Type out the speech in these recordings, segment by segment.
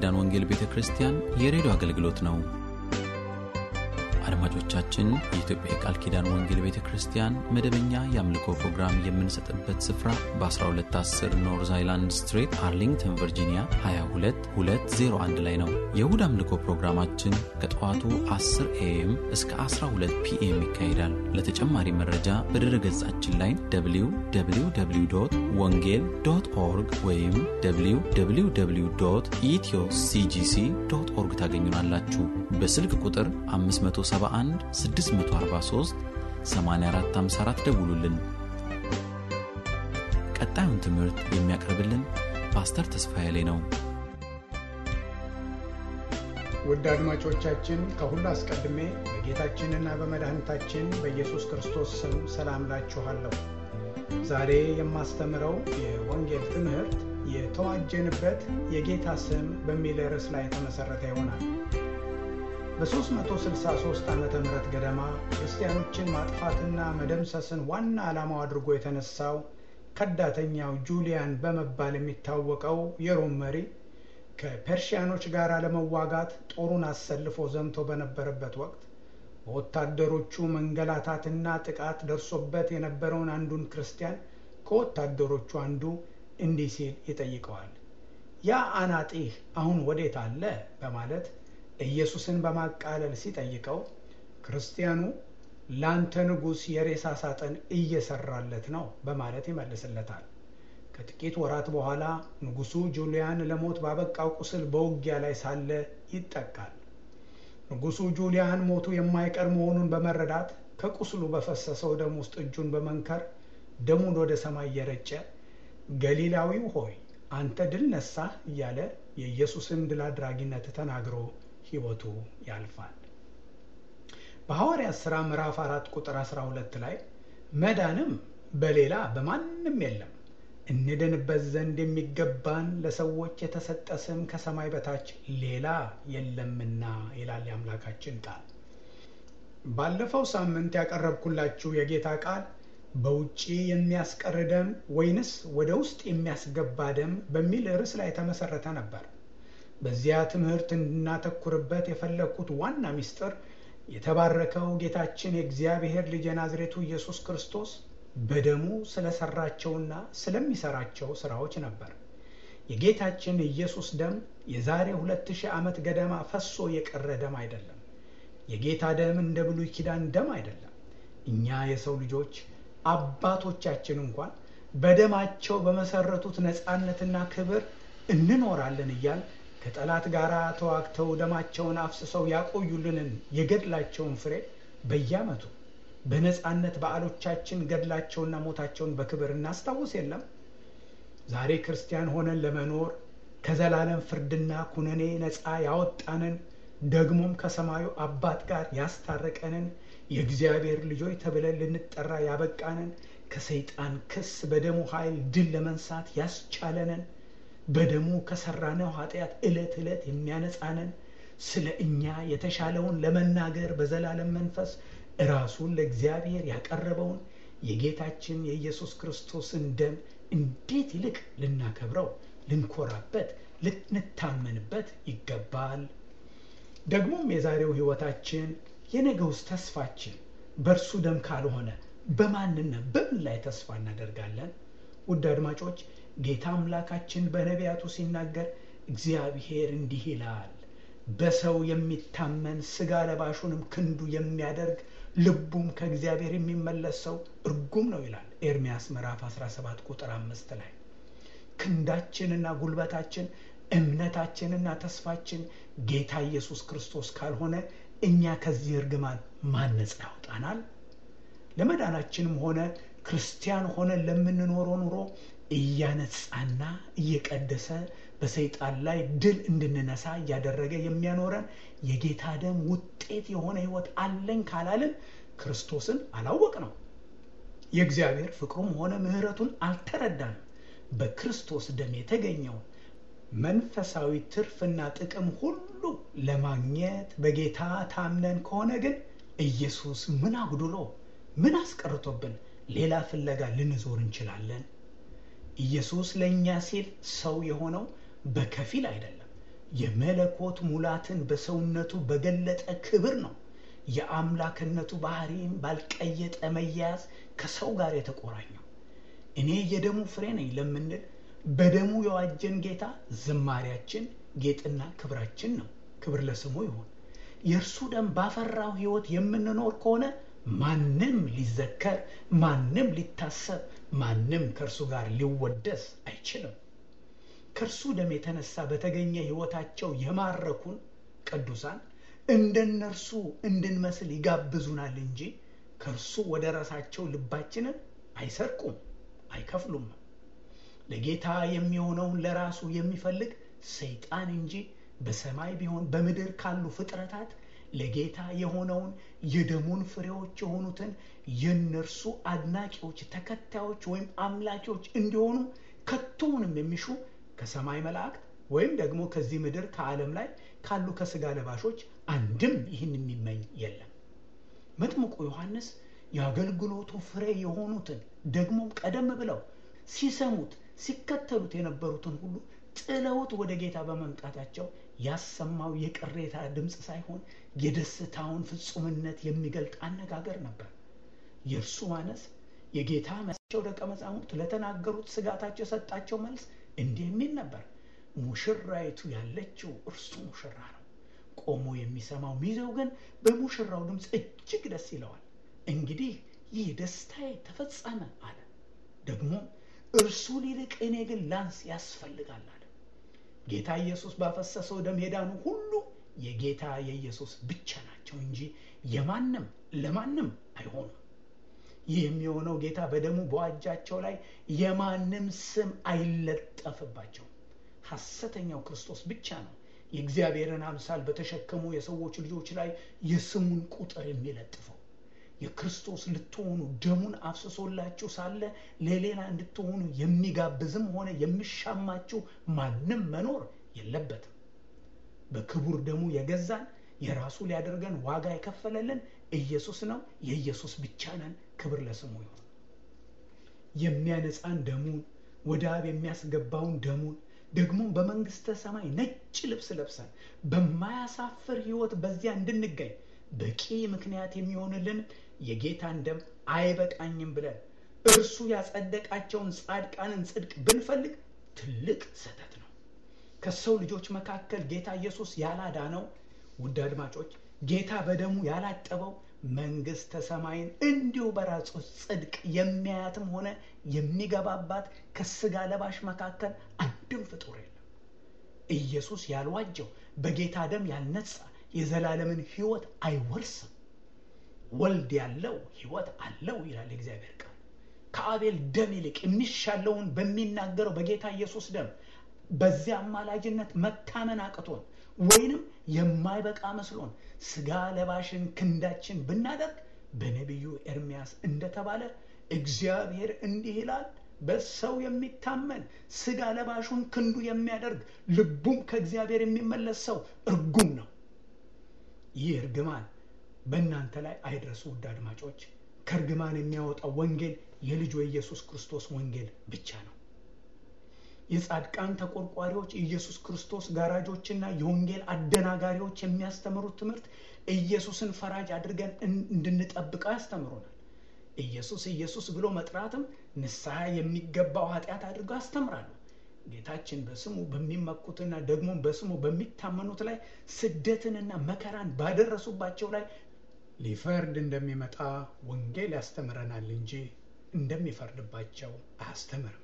ኪዳን ወንጌል ቤተ ክርስቲያን የሬዲዮ አገልግሎት ነው። አድማጮቻችን፣ የኢትዮጵያ የቃል ኪዳን ወንጌል ቤተ ክርስቲያን መደበኛ የአምልኮ ፕሮግራም የምንሰጥበት ስፍራ በ1210 ኖርዝ አይላንድ ስትሬት አርሊንግተን ቨርጂኒያ 22201 ላይ ነው። የእሁድ አምልኮ ፕሮግራማችን ከጠዋቱ 10 ኤኤም እስከ 12 ፒኤም ይካሄዳል። ለተጨማሪ መረጃ በድረ ገጻችን ላይ www ወንጌል ዶት ኦርግ ወይም www ኢትዮ ሲጂሲ ዶት ኦርግ ታገኙናላችሁ። በስልክ ቁጥር 571 643 8454 ደውሉልን። ቀጣዩን ትምህርት የሚያቀርብልን ፓስተር ተስፋዬ ላይ ነው። ውድ አድማጮቻችን ከሁሉ አስቀድሜ በጌታችንና በመድኃኒታችን በኢየሱስ ክርስቶስ ስም ሰላም ላችኋለሁ። ዛሬ የማስተምረው የወንጌል ትምህርት የተዋጀንበት የጌታ ስም በሚል ርዕስ ላይ የተመሠረተ ይሆናል። በ363 ዓመተ ምህረት ገደማ ክርስቲያኖችን ማጥፋትና መደምሰስን ዋና ዓላማው አድርጎ የተነሳው ከዳተኛው ጁሊያን በመባል የሚታወቀው የሮም መሪ ከፐርሺያኖች ጋር ለመዋጋት ጦሩን አሰልፎ ዘምቶ በነበረበት ወቅት በወታደሮቹ መንገላታትና ጥቃት ደርሶበት የነበረውን አንዱን ክርስቲያን ከወታደሮቹ አንዱ እንዲህ ሲል ይጠይቀዋል። ያ አናጢህ አሁን ወዴት አለ? በማለት ኢየሱስን በማቃለል ሲጠይቀው ክርስቲያኑ ላንተ ንጉሥ የሬሳ ሳጥን እየሰራለት ነው በማለት ይመልስለታል። ከጥቂት ወራት በኋላ ንጉሡ ጁሊያን ለሞት ባበቃው ቁስል በውጊያ ላይ ሳለ ይጠቃል። ንጉሡ ጁሊያን ሞቱ የማይቀር መሆኑን በመረዳት ከቁስሉ በፈሰሰው ደም ውስጥ እጁን በመንከር ደሙን ወደ ሰማይ እየረጨ ገሊላዊው ሆይ አንተ ድል ነሳህ እያለ የኢየሱስን ድል አድራጊነት ተናግሮ ሕይወቱ ያልፋል። በሐዋርያት ሥራ ምዕራፍ አራት ቁጥር 12 ላይ መዳንም በሌላ በማንም የለም እንድንበት ዘንድ የሚገባን ለሰዎች የተሰጠ ስም ከሰማይ በታች ሌላ የለምና ይላል የአምላካችን ቃል። ባለፈው ሳምንት ያቀረብኩላችሁ የጌታ ቃል በውጪ የሚያስቀር ደም ወይንስ ወደ ውስጥ የሚያስገባ ደም በሚል ርዕስ ላይ የተመሰረተ ነበር። በዚያ ትምህርት እንድናተኩርበት የፈለግኩት ዋና ምስጢር የተባረከው ጌታችን የእግዚአብሔር ልጅ የናዝሬቱ ኢየሱስ ክርስቶስ በደሙ ስለሰራቸውና ስለሚሰራቸው ስራዎች ነበር። የጌታችን ኢየሱስ ደም የዛሬ ሁለት ሺህ ዓመት ገደማ ፈሶ የቀረ ደም አይደለም። የጌታ ደም እንደ ብሉይ ኪዳን ደም አይደለም። እኛ የሰው ልጆች አባቶቻችን እንኳን በደማቸው በመሰረቱት ነፃነትና ክብር እንኖራለን እያል ከጠላት ጋር ተዋግተው ደማቸውን አፍስሰው ያቆዩልንን የገድላቸውን ፍሬ በየዓመቱ በነፃነት በዓሎቻችን ገድላቸውና ሞታቸውን በክብር እናስታውስ የለም። ዛሬ ክርስቲያን ሆነን ለመኖር ከዘላለም ፍርድና ኩነኔ ነፃ ያወጣንን ደግሞም ከሰማዩ አባት ጋር ያስታረቀንን የእግዚአብሔር ልጆች ተብለን ልንጠራ ያበቃንን ከሰይጣን ክስ በደሙ ኃይል ድል ለመንሳት ያስቻለንን በደሙ ከሰራነው ኃጢአት ዕለት ዕለት የሚያነጻንን ስለ እኛ የተሻለውን ለመናገር በዘላለም መንፈስ ራሱን ለእግዚአብሔር ያቀረበውን የጌታችን የኢየሱስ ክርስቶስን ደም እንዴት ይልቅ ልናከብረው፣ ልንኮራበት፣ ልንታመንበት ይገባል። ደግሞም የዛሬው ሕይወታችን የነገውስ ተስፋችን በእርሱ ደም ካልሆነ በማንና በምን ላይ ተስፋ እናደርጋለን? ውድ አድማጮች ጌታ አምላካችን በነቢያቱ ሲናገር እግዚአብሔር እንዲህ ይላል፣ በሰው የሚታመን ሥጋ ለባሹንም ክንዱ የሚያደርግ ልቡም ከእግዚአብሔር የሚመለስ ሰው እርጉም ነው ይላል ኤርምያስ ምዕራፍ 17 ቁጥር አምስት ላይ ክንዳችንና ጉልበታችን እምነታችንና ተስፋችን ጌታ ኢየሱስ ክርስቶስ ካልሆነ እኛ ከዚህ እርግማን ማን ነፃ ያውጣናል? ለመዳናችንም ሆነ ክርስቲያን ሆነን ለምንኖረው ኑሮ እያነጻና እየቀደሰ በሰይጣን ላይ ድል እንድንነሳ እያደረገ የሚያኖረን የጌታ ደም ውጤት የሆነ ሕይወት አለኝ ካላልን ክርስቶስን አላወቅ ነው። የእግዚአብሔር ፍቅሩም ሆነ ምሕረቱን አልተረዳንም። በክርስቶስ ደም የተገኘው መንፈሳዊ ትርፍና ጥቅም ሁሉ ለማግኘት በጌታ ታምነን ከሆነ ግን ኢየሱስ ምን አጉድሎ ምን አስቀርቶብን ሌላ ፍለጋ ልንዞር እንችላለን? ኢየሱስ ለእኛ ሲል ሰው የሆነው በከፊል አይደለም፣ የመለኮት ሙላትን በሰውነቱ በገለጠ ክብር ነው። የአምላክነቱ ባህሪም ባልቀየጠ መያያዝ ከሰው ጋር የተቆራኘው እኔ የደሙ ፍሬ ነኝ ለምንል በደሙ የዋጀን ጌታ ዝማሪያችን ጌጥና ክብራችን ነው። ክብር ለስሙ ይሁን። የእርሱ ደም ባፈራው ሕይወት የምንኖር ከሆነ ማንም ሊዘከር፣ ማንም ሊታሰብ፣ ማንም ከእርሱ ጋር ሊወደስ አይችልም። ከእርሱ ደም የተነሳ በተገኘ ሕይወታቸው የማረኩን ቅዱሳን እንደ እነርሱ እንድንመስል ይጋብዙናል እንጂ ከእርሱ ወደ ራሳቸው ልባችንን አይሰርቁም፣ አይከፍሉም። ለጌታ የሚሆነውን ለራሱ የሚፈልግ ሰይጣን እንጂ በሰማይ ቢሆን በምድር ካሉ ፍጥረታት ለጌታ የሆነውን የደሙን ፍሬዎች የሆኑትን የእነርሱ አድናቂዎች፣ ተከታዮች ወይም አምላኪዎች እንዲሆኑ ከቶውንም የሚሹ ከሰማይ መላእክት ወይም ደግሞ ከዚህ ምድር ከዓለም ላይ ካሉ ከስጋ ለባሾች አንድም ይህን የሚመኝ የለም። መጥምቁ ዮሐንስ የአገልግሎቱ ፍሬ የሆኑትን ደግሞም ቀደም ብለው ሲሰሙት ሲከተሉት የነበሩትን ሁሉ ጥለውት ወደ ጌታ በመምጣታቸው ያሰማው የቅሬታ ድምፅ ሳይሆን የደስታውን ፍጹምነት የሚገልጥ አነጋገር ነበር። የእርሱ ማነስ የጌታ መቸው ደቀ መዛሙርት ለተናገሩት ስጋታቸው የሰጣቸው መልስ እንዲህ የሚል ነበር። ሙሽራይቱ ያለችው እርሱ ሙሽራ ነው። ቆሞ የሚሰማው ሚዜው ግን በሙሽራው ድምፅ እጅግ ደስ ይለዋል። እንግዲህ ይህ ደስታዬ ተፈጸመ አለ። ደግሞ እርሱ ሊልቅ እኔ ግን ላንስ ያስፈልጋል አለ። ጌታ ኢየሱስ ባፈሰሰው ደም የዳኑ ሁሉ የጌታ የኢየሱስ ብቻ ናቸው እንጂ የማንም ለማንም አይሆኑም። ይህ የሚሆነው ጌታ በደሙ በዋጃቸው ላይ የማንም ስም አይለጠፍባቸውም። ሐሰተኛው ክርስቶስ ብቻ ነው የእግዚአብሔርን አምሳል በተሸከሙ የሰዎች ልጆች ላይ የስሙን ቁጥር የሚለጥፈው። የክርስቶስ ልትሆኑ ደሙን አፍስሶላችሁ ሳለ ለሌላ እንድትሆኑ የሚጋብዝም ሆነ የሚሻማችሁ ማንም መኖር የለበትም። በክቡር ደሙ የገዛን የራሱ ሊያደርገን ዋጋ የከፈለልን ኢየሱስ ነው። የኢየሱስ ብቻ ነን። ክብር ለስሙ ይሁን። የሚያነጻን ደሙን ወደ አብ የሚያስገባውን ደሙን ደግሞም በመንግስተ ሰማይ ነጭ ልብስ ለብሰን በማያሳፍር ሕይወት በዚያ እንድንገኝ በቂ ምክንያት የሚሆንልን የጌታን ደም አይበቃኝም ብለን እርሱ ያጸደቃቸውን ጻድቃንን ጽድቅ ብንፈልግ ትልቅ ስህተት ነው። ከሰው ልጆች መካከል ጌታ ኢየሱስ ያላዳነው ውድ አድማጮች፣ ጌታ በደሙ ያላጠበው መንግስተ ሰማይን እንዲሁ በራሱ ጽድቅ የሚያያትም ሆነ የሚገባባት ከስጋ ለባሽ መካከል አንድም ፍጡር የለም። ኢየሱስ ያልዋጀው በጌታ ደም ያልነጻ የዘላለምን ሕይወት አይወርስም። ወልድ ያለው ሕይወት አለው ይላል የእግዚአብሔር ቃል። ከአቤል ደም ይልቅ የሚሻለውን በሚናገረው በጌታ ኢየሱስ ደም በዚያ አማላጅነት መታመን አቅቶን ወይንም የማይበቃ መስሎን ስጋ ለባሽን ክንዳችን ብናደርግ በነቢዩ ኤርሚያስ እንደተባለ እግዚአብሔር እንዲህ ይላል፣ በሰው የሚታመን ስጋ ለባሹን ክንዱ የሚያደርግ ልቡም ከእግዚአብሔር የሚመለስ ሰው እርጉም ነው። ይህ እርግማን በእናንተ ላይ አይድረሱ። ውድ አድማጮች፣ ከእርግማን የሚያወጣው ወንጌል የልጁ የኢየሱስ ክርስቶስ ወንጌል ብቻ ነው። የጻድቃን ተቆርቋሪዎች ኢየሱስ ክርስቶስ ጋራጆችና የወንጌል አደናጋሪዎች የሚያስተምሩት ትምህርት ኢየሱስን ፈራጅ አድርገን እንድንጠብቀው ያስተምሩናል። ኢየሱስ ኢየሱስ ብሎ መጥራትም ንስሐ የሚገባው ኃጢአት አድርገው ያስተምራሉ። ጌታችን በስሙ በሚመኩትና ደግሞ በስሙ በሚታመኑት ላይ ስደትንና መከራን ባደረሱባቸው ላይ ሊፈርድ እንደሚመጣ ወንጌል ያስተምረናል እንጂ እንደሚፈርድባቸው አያስተምርም።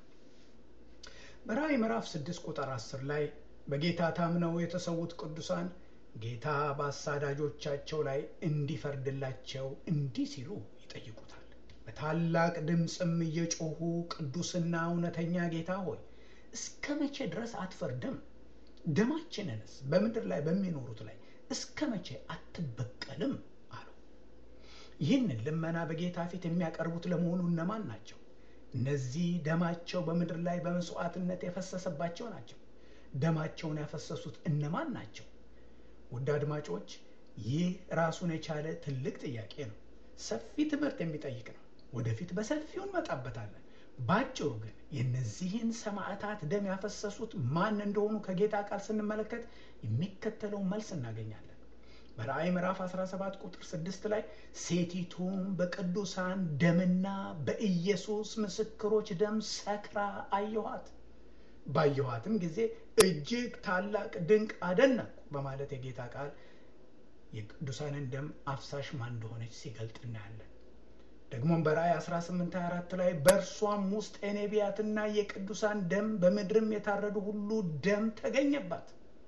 በራእይ ምዕራፍ 6 ቁጥር 10 ላይ በጌታ ታምነው የተሰዉት ቅዱሳን ጌታ በአሳዳጆቻቸው ላይ እንዲፈርድላቸው እንዲህ ሲሉ ይጠይቁታል። በታላቅ ድምፅም እየጮሁ ቅዱስና እውነተኛ ጌታ ሆይ እስከ መቼ ድረስ አትፈርድም? ደማችንንስ በምድር ላይ በሚኖሩት ላይ እስከ መቼ አትበቀልም? አሉ። ይህንን ልመና በጌታ ፊት የሚያቀርቡት ለመሆኑ እነማን ናቸው? እነዚህ ደማቸው በምድር ላይ በመስዋዕትነት የፈሰሰባቸው ናቸው። ደማቸውን ያፈሰሱት እነማን ናቸው? ውድ አድማጮች፣ ይህ ራሱን የቻለ ትልቅ ጥያቄ ነው። ሰፊ ትምህርት የሚጠይቅ ነው። ወደፊት በሰፊው እንመጣበታለን። ባጭሩ ግን የእነዚህን ሰማዕታት ደም ያፈሰሱት ማን እንደሆኑ ከጌታ ቃል ስንመለከት የሚከተለው መልስ እናገኛለን። በራእይ ምዕራፍ 17 ቁጥር 6 ላይ ሴቲቱም በቅዱሳን ደምና በኢየሱስ ምስክሮች ደም ሰክራ አየኋት፣ ባየኋትም ጊዜ እጅግ ታላቅ ድንቅ አደነቅኩ በማለት የጌታ ቃል የቅዱሳንን ደም አፍሳሽ ማን እንደሆነች ሲገልጥ እናያለን። ደግሞም በራእይ 1824 ላይ በእርሷም ውስጥ የነቢያትና የቅዱሳን ደም በምድርም የታረዱ ሁሉ ደም ተገኘባት።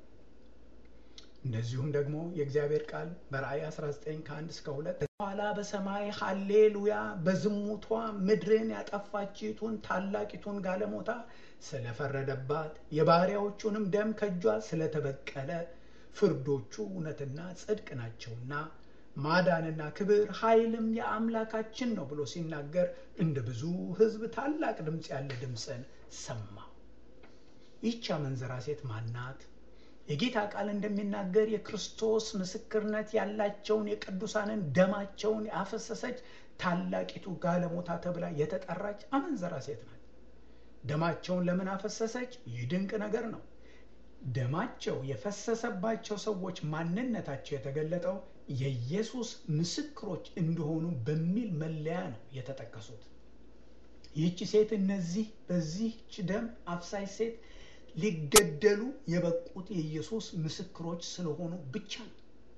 እንደዚሁም ደግሞ የእግዚአብሔር ቃል በራእይ 19 ከ1 እስከ 2 ኋላ በሰማይ ሃሌሉያ በዝሙቷ ምድርን ያጠፋችቱን ታላቂቱን ጋለሞታ ስለፈረደባት የባሪያዎቹንም ደም ከእጇ ስለተበቀለ ፍርዶቹ እውነትና ጽድቅ ናቸውና ማዳንና ክብር ኃይልም የአምላካችን ነው ብሎ ሲናገር እንደ ብዙ ሕዝብ ታላቅ ድምፅ ያለ ድምፅን ሰማ። ይህች አመንዝራ ሴት ማናት? የጌታ ቃል እንደሚናገር የክርስቶስ ምስክርነት ያላቸውን የቅዱሳንን ደማቸውን ያፈሰሰች ታላቂቱ ጋለሞታ ተብላ የተጠራች አመንዝራ ሴት ናት። ደማቸውን ለምን አፈሰሰች? ይህ ድንቅ ነገር ነው። ደማቸው የፈሰሰባቸው ሰዎች ማንነታቸው የተገለጠው የኢየሱስ ምስክሮች እንደሆኑ በሚል መለያ ነው የተጠቀሱት። ይህች ሴት እነዚህ በዚህች ደም አፍሳሽ ሴት ሊገደሉ የበቁት የኢየሱስ ምስክሮች ስለሆኑ ብቻ ነው።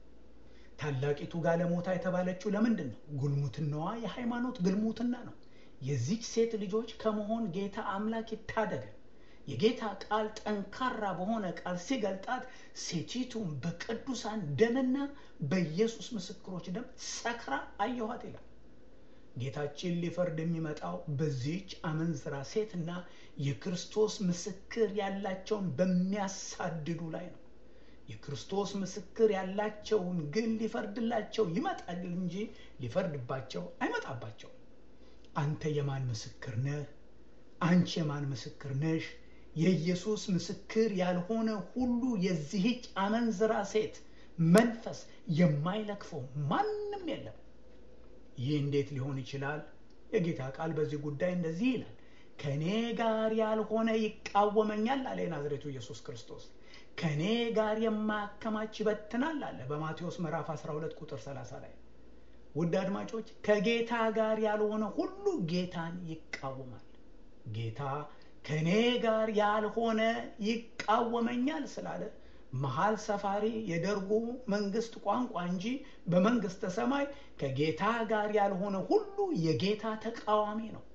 ታላቂቱ ጋለሞታ የተባለችው ለምንድን ነው? ጉልሙትናዋ የሃይማኖት ግልሙትና ነው። የዚች ሴት ልጆች ከመሆን ጌታ አምላክ ይታደገን። የጌታ ቃል ጠንካራ በሆነ ቃል ሲገልጣት ሴቲቱን በቅዱሳን ደምና በኢየሱስ ምስክሮች ደም ሰክራ አየኋት ይላል። ጌታችን ሊፈርድ የሚመጣው በዚህች አመንዝራ ሴትና የክርስቶስ ምስክር ያላቸውን በሚያሳድዱ ላይ ነው። የክርስቶስ ምስክር ያላቸውን ግን ሊፈርድላቸው ይመጣል እንጂ ሊፈርድባቸው አይመጣባቸውም። አንተ የማን ምስክር ነህ? አንቺ የማን ምስክር ነሽ? የኢየሱስ ምስክር ያልሆነ ሁሉ የዚህች አመንዝራ ሴት መንፈስ የማይለክፈው ማንም የለም። ይህ እንዴት ሊሆን ይችላል? የጌታ ቃል በዚህ ጉዳይ እንደዚህ ይላል፣ ከእኔ ጋር ያልሆነ ይቃወመኛል አለ የናዝሬቱ ኢየሱስ ክርስቶስ። ከእኔ ጋር የማያከማች ይበትናል አለ በማቴዎስ ምዕራፍ 12 ቁጥር 30 ላይ። ውድ አድማጮች ከጌታ ጋር ያልሆነ ሁሉ ጌታን ይቃወማል። ጌታ ከእኔ ጋር ያልሆነ ይቃወመኛል ስላለ መሀል ሰፋሪ የደርጉ መንግስት ቋንቋ እንጂ በመንግስተ ሰማይ ከጌታ ጋር ያልሆነ ሁሉ የጌታ ተቃዋሚ ነው።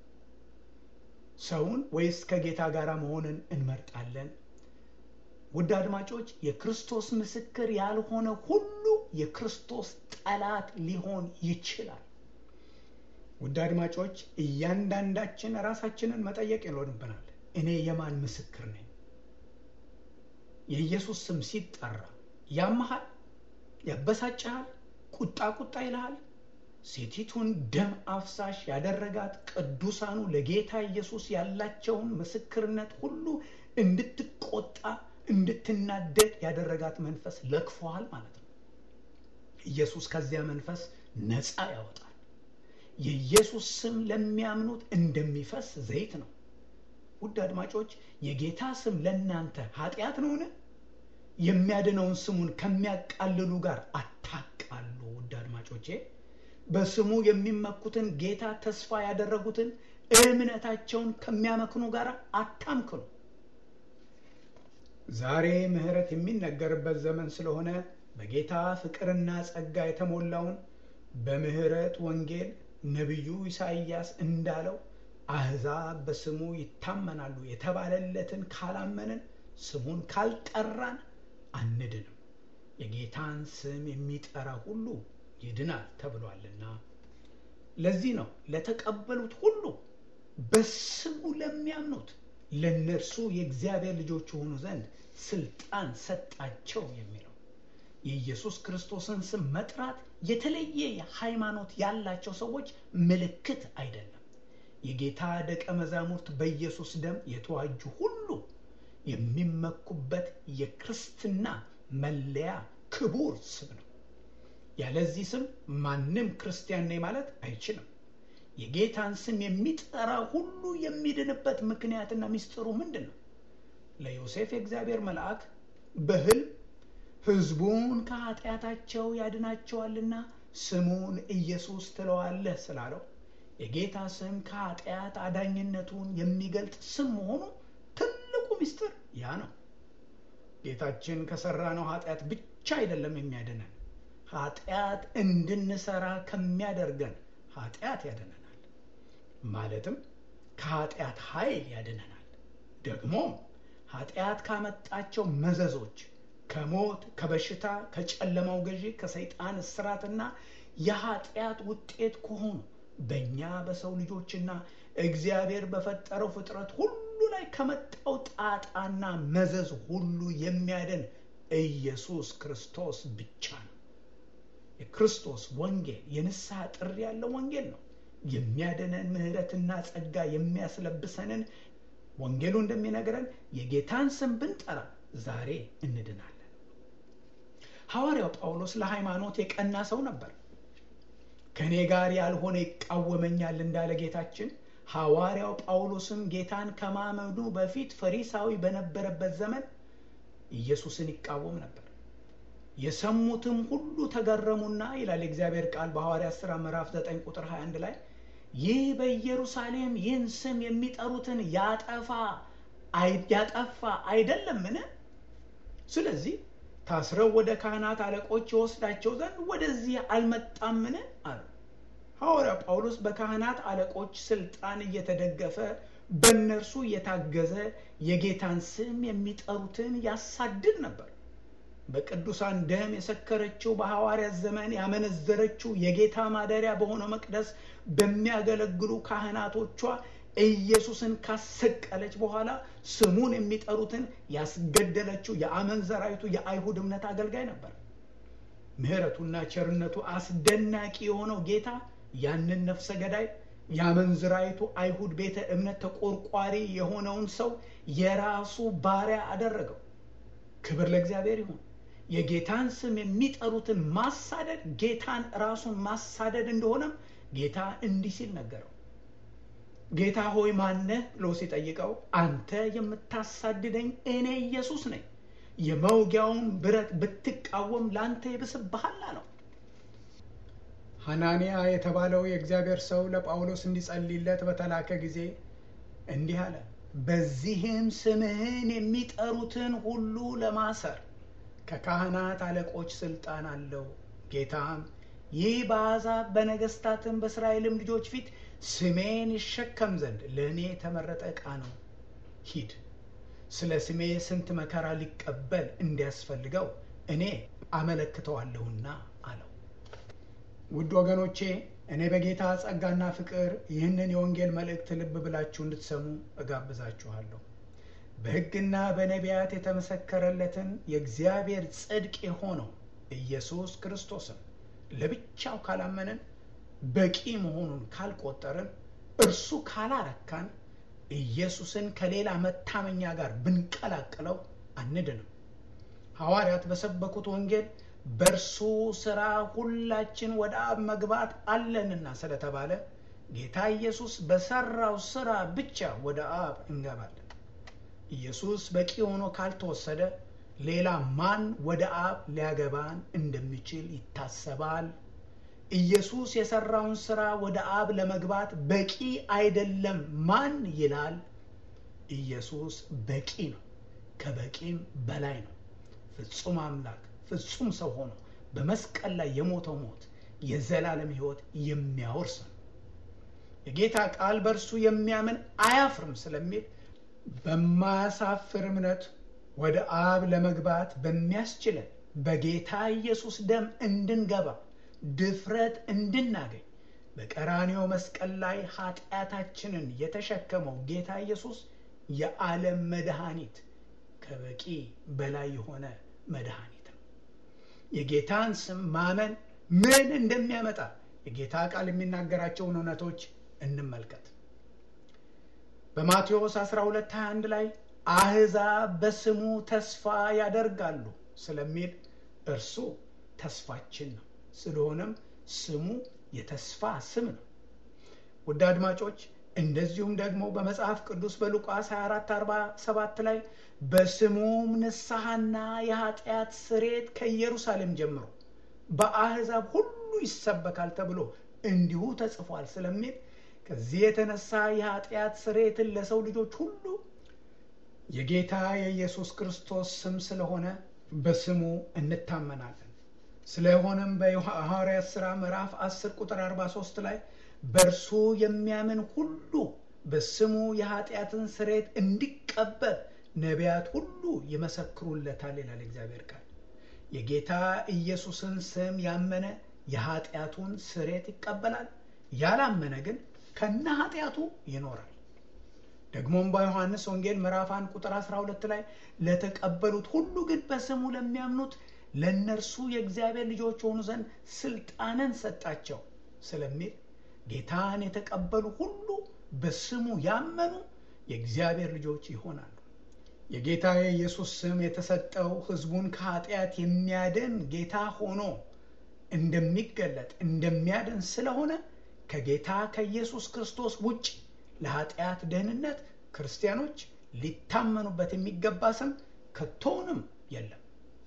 ሰውን ወይስ ከጌታ ጋር መሆንን እንመርጣለን? ውድ አድማጮች የክርስቶስ ምስክር ያልሆነ ሁሉ የክርስቶስ ጠላት ሊሆን ይችላል። ውድ አድማጮች እያንዳንዳችን ራሳችንን መጠየቅ ይኖርብናል። እኔ የማን ምስክር ነኝ? የኢየሱስ ስም ሲጠራ ያመሃል፣ ያበሳጭሃል፣ ቁጣ ቁጣ ይልሃል። ሴቲቱን ደም አፍሳሽ ያደረጋት ቅዱሳኑ ለጌታ ኢየሱስ ያላቸውን ምስክርነት ሁሉ እንድትቆጣ እንድትናደድ ያደረጋት መንፈስ ለክፏል ማለት ነው። ኢየሱስ ከዚያ መንፈስ ነፃ ያወጣል። የኢየሱስ ስም ለሚያምኑት እንደሚፈስ ዘይት ነው። ውድ አድማጮች የጌታ ስም ለእናንተ ኃጢአት ነውን? የሚያድነውን ስሙን ከሚያቃልሉ ጋር አታቃሉ። ውድ አድማጮቼ በስሙ የሚመኩትን ጌታ ተስፋ ያደረጉትን እምነታቸውን ከሚያመክኑ ጋር አታምክኑ። ዛሬ ምሕረት የሚነገርበት ዘመን ስለሆነ በጌታ ፍቅርና ጸጋ የተሞላውን በምሕረት ወንጌል ነቢዩ ኢሳይያስ እንዳለው አሕዛብ በስሙ ይታመናሉ የተባለለትን ካላመንን ስሙን ካልጠራን አንድንም። የጌታን ስም የሚጠራ ሁሉ ይድናል ተብሏልና። ለዚህ ነው ለተቀበሉት ሁሉ በስሙ ለሚያምኑት ለእነርሱ የእግዚአብሔር ልጆች የሆኑ ዘንድ ስልጣን ሰጣቸው የሚለው። የኢየሱስ ክርስቶስን ስም መጥራት የተለየ ሃይማኖት ያላቸው ሰዎች ምልክት አይደለም። የጌታ ደቀ መዛሙርት በኢየሱስ ደም የተዋጁ ሁሉ የሚመኩበት የክርስትና መለያ ክቡር ስም ነው። ያለዚህ ስም ማንም ክርስቲያን ነኝ ማለት አይችልም። የጌታን ስም የሚጠራ ሁሉ የሚድንበት ምክንያትና ሚስጥሩ ምንድን ነው? ለዮሴፍ የእግዚአብሔር መልአክ በሕልም ሕዝቡን ከኃጢአታቸው ያድናቸዋልና ስሙን ኢየሱስ ትለዋለህ ስላለው የጌታ ስም ከኃጢአት አዳኝነቱን የሚገልጥ ስም መሆኑ ትልቁ ሚስጥር ያ ነው። ጌታችን ከሰራነው ኃጢአት ብቻ አይደለም የሚያድነን፣ ኃጢአት እንድንሰራ ከሚያደርገን ኃጢአት ያድነናል። ማለትም ከኃጢአት ኃይል ያድነናል። ደግሞም ኃጢአት ካመጣቸው መዘዞች ከሞት፣ ከበሽታ፣ ከጨለማው ገዢ፣ ከሰይጣን እስራትና የኃጢአት ውጤት ከሆኑ በእኛ በሰው ልጆችና እግዚአብሔር በፈጠረው ፍጥረት ሁሉ ላይ ከመጣው ጣጣና መዘዝ ሁሉ የሚያድን ኢየሱስ ክርስቶስ ብቻ ነው። የክርስቶስ ወንጌል የንስሐ ጥሪ ያለው ወንጌል ነው። የሚያድነን ምሕረትና ጸጋ የሚያስለብሰንን ወንጌሉ እንደሚነግረን የጌታን ስም ብንጠራ ዛሬ እንድናለን። ሐዋርያው ጳውሎስ ለሃይማኖት የቀና ሰው ነበር። ከእኔ ጋር ያልሆነ ይቃወመኛል እንዳለ ጌታችን ሐዋርያው ጳውሎስም ጌታን ከማመኑ በፊት ፈሪሳዊ በነበረበት ዘመን ኢየሱስን ይቃወም ነበር። የሰሙትም ሁሉ ተገረሙና ይላል የእግዚአብሔር ቃል በሐዋርያት ሥራ ምዕራፍ 9 ቁጥር 21 ላይ ይህ በኢየሩሳሌም ይህን ስም የሚጠሩትን ያጠፋ ያጠፋ አይደለምን? ስለዚህ ታስረው ወደ ካህናት አለቆች የወስዳቸው ዘንድ ወደዚህ አልመጣምን? አሉ። ሐዋርያ ጳውሎስ በካህናት አለቆች ስልጣን እየተደገፈ በእነርሱ እየታገዘ የጌታን ስም የሚጠሩትን ያሳድድ ነበር። በቅዱሳን ደም የሰከረችው በሐዋርያት ዘመን ያመነዘረችው የጌታ ማደሪያ በሆነው መቅደስ በሚያገለግሉ ካህናቶቿ ኢየሱስን ካሰቀለች በኋላ ስሙን የሚጠሩትን ያስገደለችው የአመንዘራይቱ የአይሁድ እምነት አገልጋይ ነበር። ምሕረቱና ቸርነቱ አስደናቂ የሆነው ጌታ ያንን ነፍሰ ገዳይ የአመንዝራይቱ አይሁድ ቤተ እምነት ተቆርቋሪ የሆነውን ሰው የራሱ ባሪያ አደረገው። ክብር ለእግዚአብሔር ይሁን። የጌታን ስም የሚጠሩትን ማሳደድ ጌታን ራሱን ማሳደድ እንደሆነም ጌታ እንዲህ ሲል ነገረው። ጌታ ሆይ ማነህ ብሎ ሲጠይቀው አንተ የምታሳድደኝ እኔ ኢየሱስ ነኝ። የመውጊያውን ብረት ብትቃወም ለአንተ ይብስብሃል አለው። ሐናንያ የተባለው የእግዚአብሔር ሰው ለጳውሎስ እንዲጸልይለት በተላከ ጊዜ እንዲህ አለ። በዚህም ስምህን የሚጠሩትን ሁሉ ለማሰር ከካህናት አለቆች ስልጣን አለው። ጌታም ይህ በአሕዛብ በነገሥታትም በእስራኤልም ልጆች ፊት ስሜን ይሸከም ዘንድ ለእኔ የተመረጠ ዕቃ ነው። ሂድ፣ ስለ ስሜ ስንት መከራ ሊቀበል እንዲያስፈልገው እኔ አመለክተዋለሁና አለው። ውድ ወገኖቼ እኔ በጌታ ጸጋና ፍቅር ይህንን የወንጌል መልእክት ልብ ብላችሁ እንድትሰሙ እጋብዛችኋለሁ። በሕግና በነቢያት የተመሰከረለትን የእግዚአብሔር ጽድቅ የሆነው ኢየሱስ ክርስቶስን ለብቻው ካላመንን በቂ መሆኑን ካልቆጠርን እርሱ ካላረካን ኢየሱስን ከሌላ መታመኛ ጋር ብንቀላቅለው አንድንም። ሐዋርያት በሰበኩት ወንጌል በእርሱ ሥራ ሁላችን ወደ አብ መግባት አለንና ስለተባለ ጌታ ኢየሱስ በሠራው ሥራ ብቻ ወደ አብ እንገባለን። ኢየሱስ በቂ ሆኖ ካልተወሰደ ሌላ ማን ወደ አብ ሊያገባን እንደሚችል ይታሰባል። ኢየሱስ የሰራውን ሥራ ወደ አብ ለመግባት በቂ አይደለም ማን ይላል? ኢየሱስ በቂ ነው፣ ከበቂም በላይ ነው። ፍጹም አምላክ ፍጹም ሰው ሆኖ በመስቀል ላይ የሞተው ሞት የዘላለም ሕይወት የሚያወርስ ነው። የጌታ ቃል በእርሱ የሚያምን አያፍርም ስለሚል በማያሳፍር እምነት ወደ አብ ለመግባት በሚያስችለን በጌታ ኢየሱስ ደም እንድንገባ ድፍረት እንድናገኝ በቀራንዮ መስቀል ላይ ኃጢአታችንን የተሸከመው ጌታ ኢየሱስ የዓለም መድኃኒት ከበቂ በላይ የሆነ መድኃኒት ነው። የጌታን ስም ማመን ምን እንደሚያመጣ የጌታ ቃል የሚናገራቸውን እውነቶች እንመልከት። በማቴዎስ 12 21 ላይ አሕዛብ በስሙ ተስፋ ያደርጋሉ ስለሚል እርሱ ተስፋችን ነው። ስለሆነም ስሙ የተስፋ ስም ነው። ውድ አድማጮች እንደዚሁም ደግሞ በመጽሐፍ ቅዱስ በሉቃስ 24 47 ላይ በስሙም ንስሐና የኃጢአት ስሬት ከኢየሩሳሌም ጀምሮ በአሕዛብ ሁሉ ይሰበካል ተብሎ እንዲሁ ተጽፏል ስለሚል ከዚህ የተነሳ የኃጢአት ስሬትን ለሰው ልጆች ሁሉ የጌታ የኢየሱስ ክርስቶስ ስም ስለሆነ በስሙ እንታመናለን። ስለሆነም በሐዋርያት ሥራ ምዕራፍ 10 ቁጥር 43 ላይ በእርሱ የሚያምን ሁሉ በስሙ የኃጢአትን ስሬት እንዲቀበል ነቢያት ሁሉ ይመሰክሩለታል ይላል እግዚአብሔር ቃል። የጌታ ኢየሱስን ስም ያመነ የኃጢአቱን ስሬት ይቀበላል። ያላመነ ግን ከነ ኃጢአቱ ይኖራል። ደግሞም በዮሐንስ ወንጌል ምዕራፍ 1 ቁጥር 12 ላይ ለተቀበሉት ሁሉ ግን በስሙ ለሚያምኑት ለእነርሱ የእግዚአብሔር ልጆች የሆኑ ዘንድ ስልጣንን ሰጣቸው ስለሚል ጌታን የተቀበሉ ሁሉ በስሙ ያመኑ የእግዚአብሔር ልጆች ይሆናሉ። የጌታ የኢየሱስ ስም የተሰጠው ሕዝቡን ከኃጢአት የሚያድን ጌታ ሆኖ እንደሚገለጥ እንደሚያድን ስለሆነ ከጌታ ከኢየሱስ ክርስቶስ ውጭ ለኃጢአት ደህንነት ክርስቲያኖች ሊታመኑበት የሚገባ ስም ከቶውንም የለም።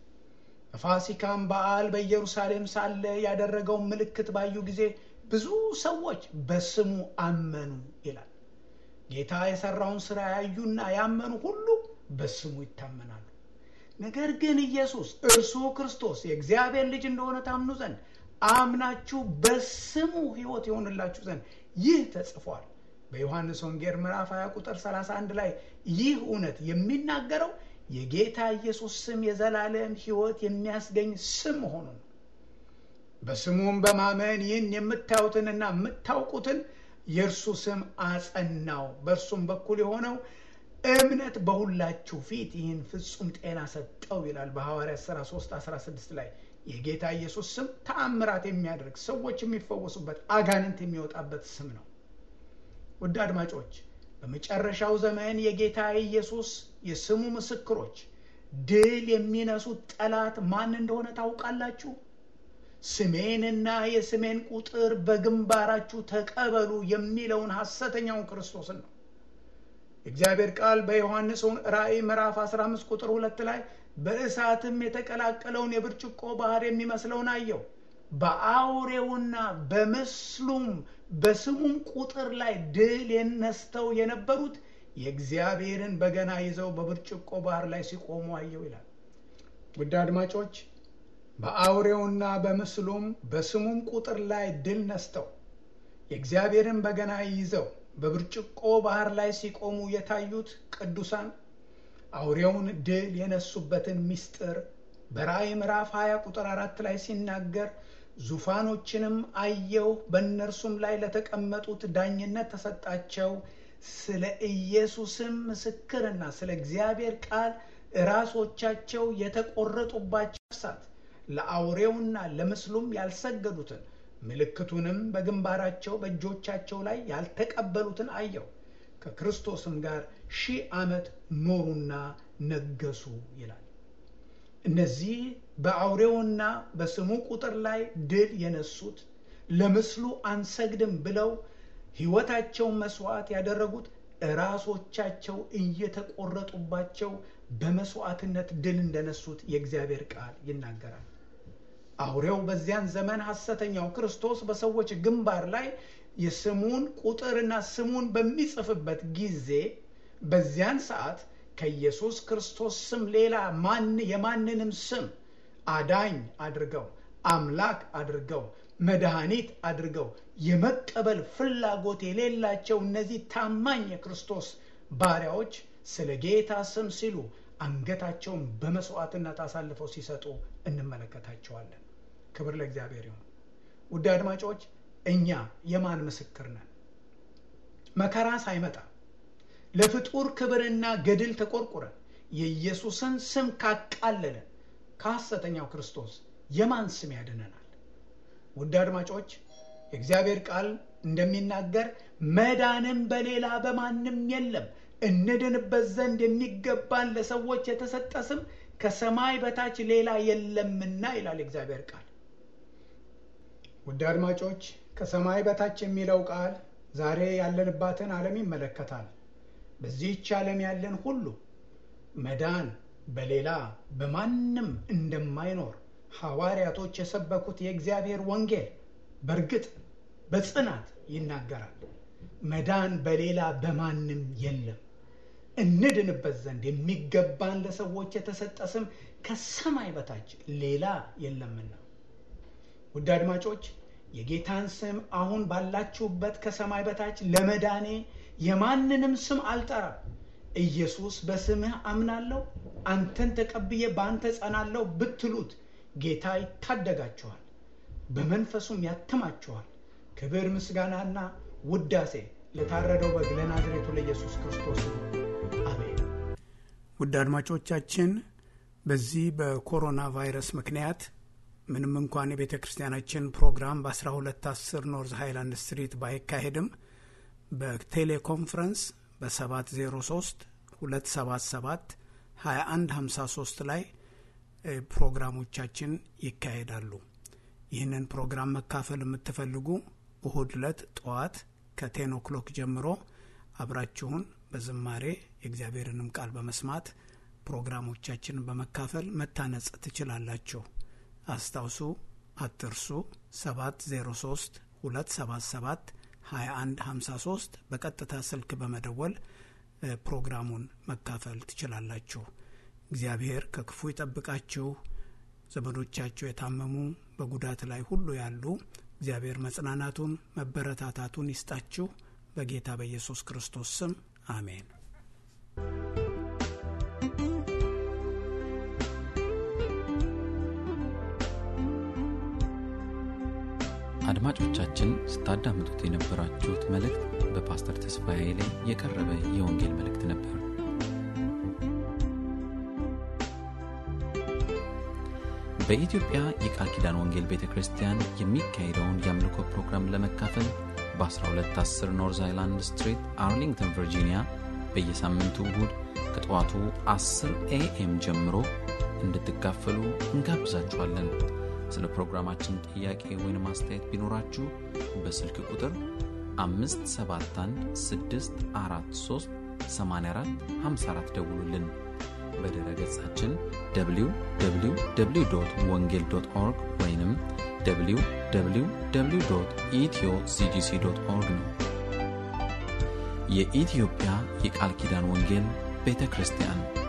በፋሲካም በዓል በኢየሩሳሌም ሳለ ያደረገውን ምልክት ባዩ ጊዜ ብዙ ሰዎች በስሙ አመኑ ይላል። ጌታ የሰራውን ስራ ያዩና ያመኑ ሁሉ በስሙ ይታመናሉ። ነገር ግን ኢየሱስ እርሱ ክርስቶስ የእግዚአብሔር ልጅ እንደሆነ ታምኑ ዘንድ አምናችሁ በስሙ ሕይወት የሆንላችሁ ዘንድ ይህ ተጽፏል። በዮሐንስ ወንጌል ምዕራፍ 20 ቁጥር 31 ላይ ይህ እውነት የሚናገረው የጌታ ኢየሱስ ስም የዘላለም ሕይወት የሚያስገኝ ስም መሆኑን ነው። በስሙም በማመን ይህን የምታዩትንና የምታውቁትን የእርሱ ስም አጸናው። በእርሱም በኩል የሆነው እምነት በሁላችሁ ፊት ይህን ፍጹም ጤና ሰጠው ይላል በሐዋርያት ሥራ 3 16 ላይ የጌታ ኢየሱስ ስም ተአምራት የሚያደርግ ሰዎች የሚፈወሱበት አጋንንት የሚወጣበት ስም ነው። ውድ አድማጮች በመጨረሻው ዘመን የጌታ ኢየሱስ የስሙ ምስክሮች ድል የሚነሱት ጠላት ማን እንደሆነ ታውቃላችሁ? ስሜንና የስሜን ቁጥር በግንባራችሁ ተቀበሉ የሚለውን ሐሰተኛውን ክርስቶስን ነው። የእግዚአብሔር ቃል በዮሐንስ ራእይ ምዕራፍ 15 ቁጥር ሁለት ላይ በእሳትም የተቀላቀለውን የብርጭቆ ባህር የሚመስለውን አየው። በአውሬውና በምስሉም በስሙም ቁጥር ላይ ድል የነስተው የነበሩት የእግዚአብሔርን በገና ይዘው በብርጭቆ ባህር ላይ ሲቆሙ አየው ይላል። ውድ አድማጮች በአውሬውና በምስሉም በስሙም ቁጥር ላይ ድል ነስተው የእግዚአብሔርን በገና ይዘው በብርጭቆ ባህር ላይ ሲቆሙ የታዩት ቅዱሳን አውሬውን ድል የነሱበትን ምስጢር በራእይ ምዕራፍ 20 ቁጥር አራት ላይ ሲናገር ዙፋኖችንም አየሁ፣ በእነርሱም ላይ ለተቀመጡት ዳኝነት ተሰጣቸው፣ ስለ ኢየሱስም ምስክርና ስለ እግዚአብሔር ቃል ራሶቻቸው የተቆረጡባቸው ነፍሳት ለአውሬውና ለምስሉም ያልሰገዱትን ምልክቱንም በግንባራቸው በእጆቻቸው ላይ ያልተቀበሉትን አየው። ከክርስቶስም ጋር ሺህ ዓመት ኖሩና ነገሱ ይላል። እነዚህ በአውሬውና በስሙ ቁጥር ላይ ድል የነሱት ለምስሉ አንሰግድም ብለው ሕይወታቸውን መስዋዕት ያደረጉት ራሶቻቸው እየተቆረጡባቸው በመስዋዕትነት ድል እንደነሱት የእግዚአብሔር ቃል ይናገራል። አውሬው በዚያን ዘመን ሐሰተኛው ክርስቶስ በሰዎች ግንባር ላይ የስሙን ቁጥርና ስሙን በሚጽፍበት ጊዜ በዚያን ሰዓት ከኢየሱስ ክርስቶስ ስም ሌላ ማን የማንንም ስም አዳኝ አድርገው አምላክ አድርገው መድኃኒት አድርገው የመቀበል ፍላጎት የሌላቸው እነዚህ ታማኝ የክርስቶስ ባሪያዎች ስለ ጌታ ስም ሲሉ አንገታቸውን በመስዋዕትነት አሳልፈው ሲሰጡ እንመለከታቸዋለን። ክብር ለእግዚአብሔር ይሁን። ውድ አድማጮች እኛ የማን ምስክር ነን? መከራ ሳይመጣ ለፍጡር ክብርና ገድል ተቆርቁረን የኢየሱስን ስም ካቃለለን ከሐሰተኛው ክርስቶስ የማን ስም ያድነናል? ውድ አድማጮች የእግዚአብሔር ቃል እንደሚናገር መዳንም በሌላ በማንም የለም እንድንበት ዘንድ የሚገባን ለሰዎች የተሰጠ ስም ከሰማይ በታች ሌላ የለምና ይላል እግዚአብሔር ቃል። ውድ አድማጮች ከሰማይ በታች የሚለው ቃል ዛሬ ያለንባትን ዓለም ይመለከታል። በዚህች ዓለም ያለን ሁሉ መዳን በሌላ በማንም እንደማይኖር ሐዋርያቶች የሰበኩት የእግዚአብሔር ወንጌል በእርግጥ በጽናት ይናገራል። መዳን በሌላ በማንም የለም። እንድንበት ዘንድ የሚገባን ለሰዎች የተሰጠ ስም ከሰማይ በታች ሌላ የለምና። ውድ አድማጮች የጌታን ስም አሁን ባላችሁበት ከሰማይ በታች ለመዳኔ የማንንም ስም አልጠራም። ኢየሱስ በስምህ አምናለሁ፣ አንተን ተቀብዬ በአንተ ጸናለሁ ብትሉት ጌታ ይታደጋችኋል፣ በመንፈሱም ያትማችኋል። ክብር ምስጋናና ውዳሴ ለታረደው በግ ለናዝሬቱ ለኢየሱስ ክርስቶስ ነው። አሜን። ውድ አድማጮቻችን በዚህ በኮሮና ቫይረስ ምክንያት ምንም እንኳን የቤተ ክርስቲያናችን ፕሮግራም በ1210 ኖርዝ ሃይላንድ ስትሪት ባይካሄድም በቴሌኮንፈረንስ በ703 277 2153 ላይ ፕሮግራሞቻችን ይካሄዳሉ። ይህንን ፕሮግራም መካፈል የምትፈልጉ እሁድ ዕለት ጠዋት ከቴን ኦክሎክ ጀምሮ አብራችሁን በዝማሬ የእግዚአብሔርንም ቃል በመስማት ፕሮግራሞቻችንን በመካፈል መታነጽ ትችላላችሁ። አስታውሱ፣ አትርሱ። 703 277 2153 በቀጥታ ስልክ በመደወል ፕሮግራሙን መካፈል ትችላላችሁ። እግዚአብሔር ከክፉ ይጠብቃችሁ። ዘመዶቻችሁ የታመሙ በጉዳት ላይ ሁሉ ያሉ እግዚአብሔር መጽናናቱን መበረታታቱን ይስጣችሁ። በጌታ በኢየሱስ ክርስቶስ ስም አሜን። አድማጮቻችን ስታዳምጡት የነበራችሁት መልእክት በፓስተር ተስፋዬ ላይ የቀረበ የወንጌል መልእክት ነበር። በኢትዮጵያ የቃል ኪዳን ወንጌል ቤተ ክርስቲያን የሚካሄደውን የአምልኮ ፕሮግራም ለመካፈል በ1210 ኖርዝ አይላንድ ስትሪት አርሊንግተን ቨርጂኒያ በየሳምንቱ እሁድ ከጠዋቱ 10 ኤኤም ጀምሮ እንድትካፈሉ እንጋብዛችኋለን። ስለ ፕሮግራማችን ጥያቄ ወይም አስተያየት ቢኖራችሁ በስልክ ቁጥር 571 ደውሉልን። በድረ ገጻችን www ወንጌል ኦርግ ወይም www ኢትዮ ሲጂሲ ኦርግ ነው። የኢትዮጵያ የቃል ኪዳን ወንጌል ቤተ ክርስቲያን